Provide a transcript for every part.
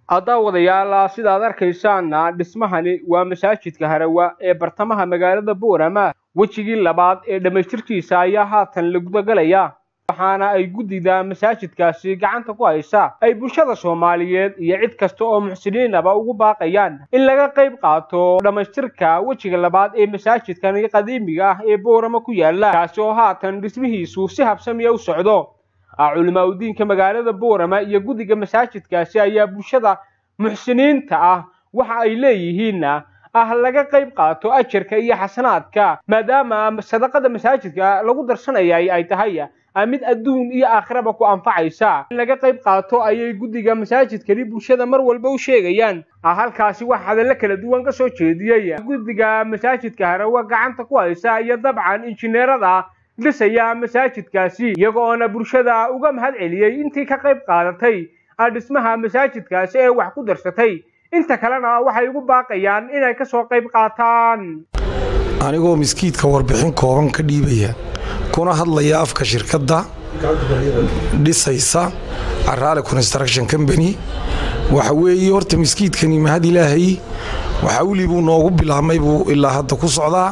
daawadayaal sidaad arkaysaana dhismahani waa masaajidka harawa ee bartamaha magaalada boorama wejigii labaad ee dhammaystirkiisa ayaa haatan la gudagalaya waxaana ay guddida masaajidkaasi gacanta ku haysa ay bulshada soomaaliyeed iyo cid kasta oo muxsiniinaba ugu baaqayaan in laga qayb qaato dhammaystirka wejiga labaad ee masaajidkan qadiimiga ah ee boorama ku yaala kaasi oo haatan dhismihiisu si habsamiya u socdo culimaa udiinka magaalada boorama iyo guddiga masaajidkaasi ayaa bulshada muxsiniinta ah waxa ay leeyihiin ah laga qayb qaato ajarka iyo xasanaadka maadaama sadaqada masaajidka lagu darsanayay ay tahay mid adduun iyo aakhiraba ku anfacaysa in laga qayb qaato ayay guddiga masaajidkani bulshada mar walba u sheegayaan halkaasi wax hadallo kala duwan ka soo jeediyey guddiga masaajidka harawa gacanta ku haysa iyo dabcan injineerada dhisaya masaajidkaasi iyagoona bulshada uga mahad celiyey intii ka qayb qaadatay dhismaha masaajidkaasi ee wax ku darsatay inta kalena waxay ugu baaqayaan inay ka soo qayb qaataan anigoo miskiidka warbixin kooban ka dhiibaya kuna hadlaya afka shirkadda dhisaysa caraale construction company waxa weeye horta miskiidkani mahad ilaahay waxa weli buu noogu bilaabmay buu ilaa hadda ku socdaa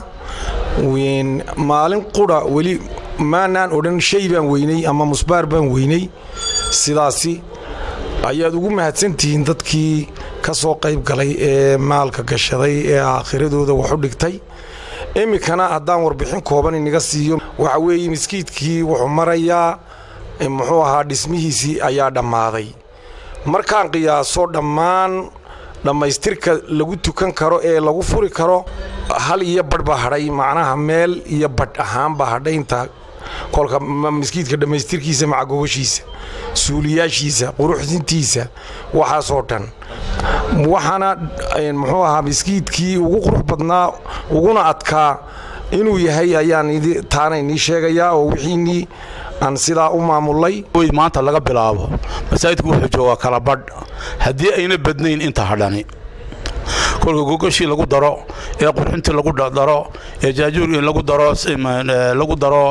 maalin qura weli maanaan odhan shay baan weynay ama musbaar baan weynay sidaasi ayaad ugu mahadsantihiin dadkii ka soo qayb galay ee maalka gashaday ee aakhiradooda wax u dhigtay iminkana haddaan warbixin kooban inaga siiyo waxa weeye miskiidkii wuxuu marayaa muxuu ahaa dhismihiisii ayaa dhammaaday markaan qiyaaso dhammaan dhammaystirka lagu tukan karo ee lagu furi karo hal iyo badh baa hadhay macnaha meel iyo badh ahaan baa hadhay inta kolka miskiidka dhammaystirkiisa macagogoshiisa suuliyaashiisa quruxsintiisa waxaasoo dhan waxaana muxuu ahaa miskiidkii ugu qurux badnaa uguna adkaa inuu yahay ayaan taana inii sheegayaa oo wixiinii aan sidaa u maamulay maanta laga bilaabo masaajidku wuxuu joogaa kala badh haddii ayna badnayn inta hadhani kolka gogoshii lagu daro ee qurxintii lagu daro ee jaajuur lagu daro lagu daro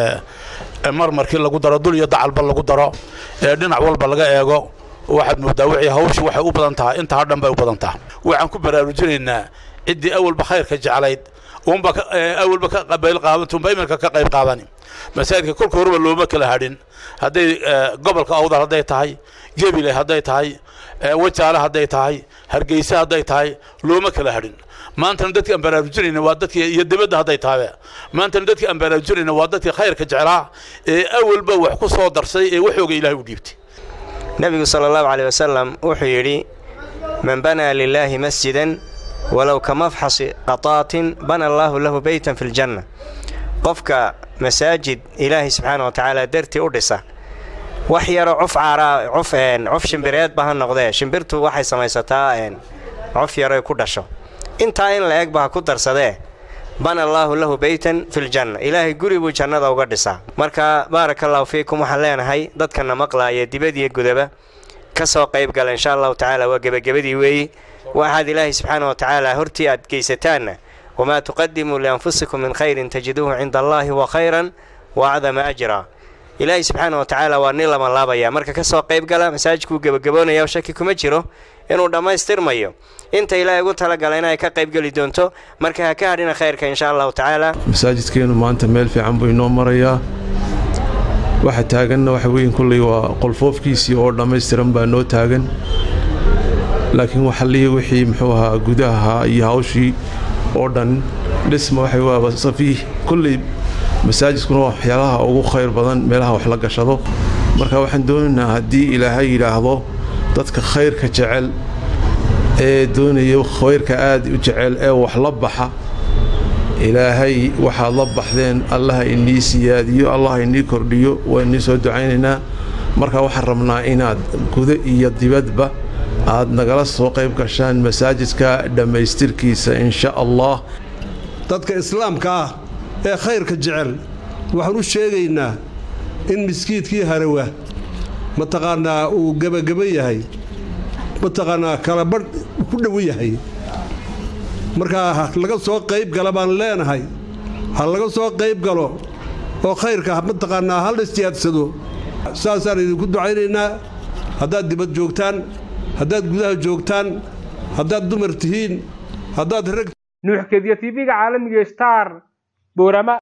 marmarkii lagu daro dul iyo dacalba lagu daro ee dhinac walba laga eego waxaad moodaa wixii hawshu waxay u badan tahay inta hadhan bay u badan tahay waxaan ku baraarujinaynaa ciddii awalba khayrka jeclayd uunba awalba ka qabayl qaabantu unba iminka ka qayb qaadani masaajidka kolka horeba looma kala hadhin hadday gobolka awdal hadday tahay gebile hadday tahay wajaale hadday tahay hargeysa hadday tahay looma kala hadhin maantana dadkii aan baraarujinayna waa dadkii iyo dibadda hadday tahabe maantana dadkii aan baraarujinayna waa dadkii khayrka jeclaa ee awalba wax ku soo darsay ee waxooga ilaahay u dhiibtay nebigu sala allahu caleyh wasalam wuxuu yidhi man banaa lilaahi masjidan walow ka mafxasi qataatin bana allaahu lahu beytan fi ljanna qofka masaajid ilaahay subxaana wa tacaala dartii u dhisa wax yaroo cuf caaraa cuf cuf shimbireedba ha noqdee shimbirtu waxay samaysataa cof yaroy ku dhasho intaa in la egba ha ku darsadee bana allaahu lahu beytan filjanna ilaahay guri buu jannada uga dhisaa marka baaraka allahu fiikum waxaan leenahay dadkana maqlaaya dibad iyo gudaba ka soo qayb gala insha allahu tacaala waa gebagabadii weeyi waxaad ilaahay subxaana wa tacaala hortii aad geysataanna wamaa tuqadimuu lianfusikum min khayrin tajiduuhu cinda allaahi wa khayran wa acdama ajra ilaahay subxaana wa tacaala waa nin lama laabaya marka ka soo qayb gala masaajidkuu gebagaboonaya shaki kuma jiro inuu dhammaystirmayo inta ilaahay ugu talagala inay ka qaybgeli doonto marka ha ka hadhina khayrka insha allahu tacaala masaajidkeennu maanta meel fiican buu inoo marayaa waxa taaganna waxa weyn kulley waa qolfoofkiisii oo dhammaystiran baa noo taagan laakiin waxalihii wixii muxuu ahaa gudaha iyo hawshii oo dhan dhisma waxay waaba safiih kulley masaajidkuna waa waxyaalaha ugu khayr badan meelaha wax la gashado marka waxaan doonaynaa haddii ilaahay yidhaahdo dadka khayrka jecel ee doonaya khayrka aad u jecel ee wax la baxa ilaahay waxaad la baxdeen allaha inii siyaadiyo allaha inii kordhiyo waa inii soo ducaynaynaa marka waxaan rabnaa inaad gudo iyo dibadba aad nagala soo qayb gashaan masaajidka dhammaystirkiisa insha allah dadka islaamka ah ee khayrka jecel waxaan u sheegaynaa in miskiidkii harawa mataqaannaa uu gebageba yahay mataqaannaa kala badh ku dhow yahay markaa ha laga soo qayb gala baan leenahay ha laga soo qayb galo oo khayrka mataqaannaa hal istiyaadsado saasaan idinku ducaynaynaa haddaad dibad joogtaan haddaad gudaha joogtaan haddaad dumar tihiin haddaad rag nuuxkediya tv-ga caalamiga star boorama